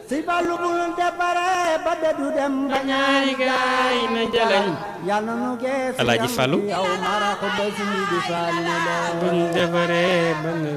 si Fallu bul dépare ba dëddu dem ba ñaari gaay na jalañ yàlla nu geesu Alaaji Fallu. yow mara ko ba si di Fallu la buñ defaree ba ne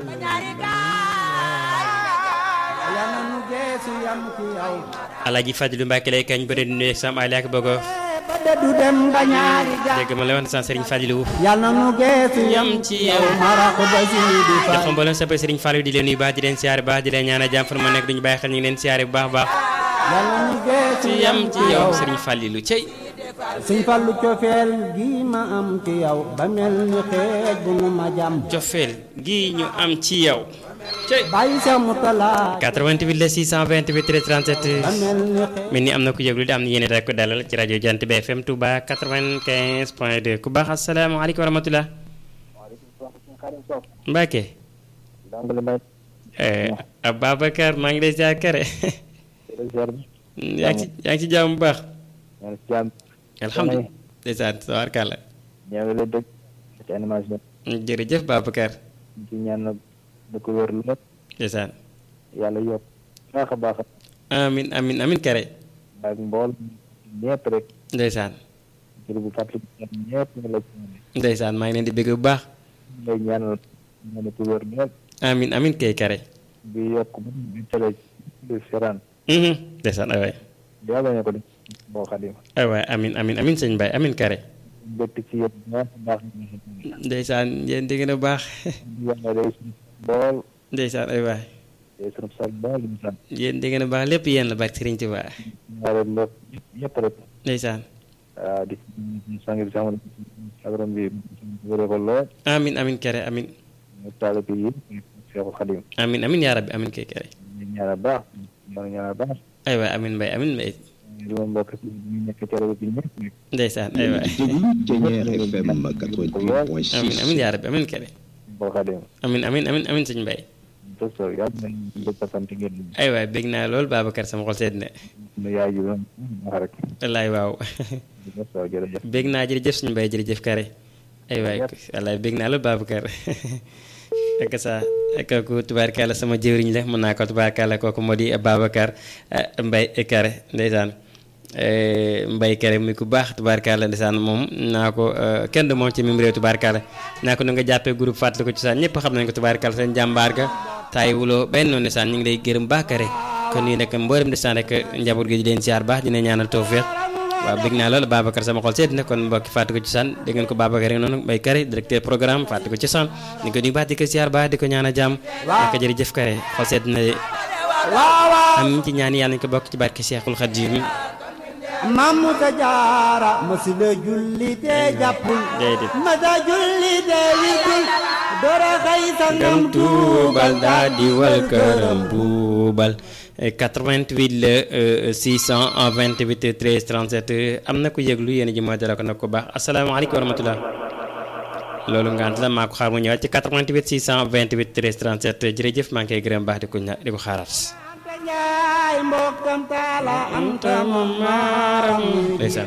yàlla nu geesu yam ci yow Alaaji Fadilu Mbàkke lay kañ bëri di nuyu sam ali ak bëggo ba dëddu dem ba ñaari gaay dégg ma la woon san Serigne Fadilu yàlla nu geesu yam yam ci yow yow mara ko ba si di jox Fallu mboolem sa Serigne Fallou di leen nuyu baax di leen siyaare baax di leen ñaanal jàmm fa ma nekk duñu bàyyi xel ñu ngi leen siyaare bu baax a baax yàlla nu geesu ci yam ci yow Serigne Fallilou cey Sëñ Fallu cofeel gi ma am ci yow ba mel ni xeej bu nu ma jàmm cofeel gi ñu am ci yow cey bàyyi sa mu talaa 88 la 628 13 ba 37 mel ni xeej mel ni am na ku yëglu di am na yéene rek ko dalal ci rajo Jant bi FM Touba 95 point 2 ku baax asalaamaaleykum wa rahmatulah Mbacke eh, Ababacar maa ngi lay ziar kare yaa ngi ci yaa ngi ci jàmm bu baax alhamdulilah ndeysaan tabaarkàlla ñoo la dëgg ci animation jërëjëf Babacar ci ñaan na da ko wér lu ndeysaan yàlla yokk baax a baax amin amin amin kare ak mbool ñëpp rek ndeysaan jër bu fàttali ñëpp nga la ci ndeysaan maa ngi leen di bëgg bu baax lay ñaanal ñaan ko wér lool amin amin kay kare bi yokk ba mu télé di seraan mhm ndeysaan ay waay yaa bañ a ko def boo xadim ay waay amin amin amin sëñ Baye amin kare mbégte ci yëpp baax a baax ndeysaan yéen di gën a baax yàlla day suñu bool ndeysaan ay waay day suñu sal bool ñu sant yéen di gën a baax lépp yéen la barke Sëriñ Tuubaa ñaare lépp ñëpp rek ndeysaan waaw di sangi bi sama agrom bi wéree ko lool amin amin kare amin ñu taal bi yëpp Seexu Xadim amin amin yaa rabbi amin kay kare ñu ñaanal baax ñu ñaanal baax ay waay amin mbay amin mbay li ma mbokk si ñu nekk ci rajo bi ñëpp ndeysaan ay waay Jëñeer FM amin 88.6 amin yaa rabbi amin kare boo xadim amin amin amin amin sëñ Mbay docteur yàlla nañ dëkk sant ngeen ay waay bég naa lool Babacar sama xol sedd na nu yaay ji doon wax rek wallaay waaw docteur jërëjëf bég naa jërëjëf suñu mbay jërëjëf kare ay waay wallaay bég naa lool Babacar ak sa kooku tubaarkàlla sama jëwriñ la mën naa ko tubaarkàlla kooku moo di Babacar Mbay kare ndeysaan mbay kere muy ku baax tubaarkàlla ndeysaan moom naa ko kenn du moom ci mim réew tubaarkàlla naa ko nu nga jàppee groupe fàttali ko ci saan ñëpp xam nañ ko tubaarkàlla seen jàmbaar ga taay wuloo benn noonu ndeysaan ñu ngi lay gërëm baax kare kon nii nag mboolem ndeysaan rek njaboot gi di leen siyaar baax dina ñaanal tawfeex waaw bëgg naa loolu Babacar sama xol seet na kon mbokki fàttali ko ci saan dégg ngeen ko Babacar rek noonu mbay kare directeur programme fàttali ko ci saan ni ko nuyu baax di ko siyaar baax di ko ñaanal jàmm naka jërëjëf kare xol seet na am ci ñaan yàlla nañ ko bokk ci barke Cheikhul Khadim mamu ta jaara masila julli te jàppul déedéet masa julli te wirdul dora xay sangam ngam tuubal daa di wal këram buubal 88 la 628 13 37 am na ko yëglu yéen ji mooy dara ko nag ko baax asalaamaaleykum wa rahmatulah loolu ngant la maa ko xaar mu ñëwaat ci 88 628 13 37 jërëjëf maa ngi koy gërëm baax di ko ña di ko xaaraat anta njaay mbokkam taala anta mamaaram ndeysaan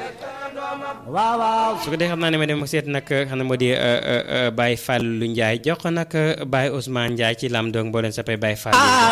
waaw waaw su ko dee xam naa ne ma dem seet nag xam ne moo di Baye Fallou Ndiaye jox ko nag Baye Ousmane Ndiaye ci lam doog boo leen sappee Baye Fallou Ndiaye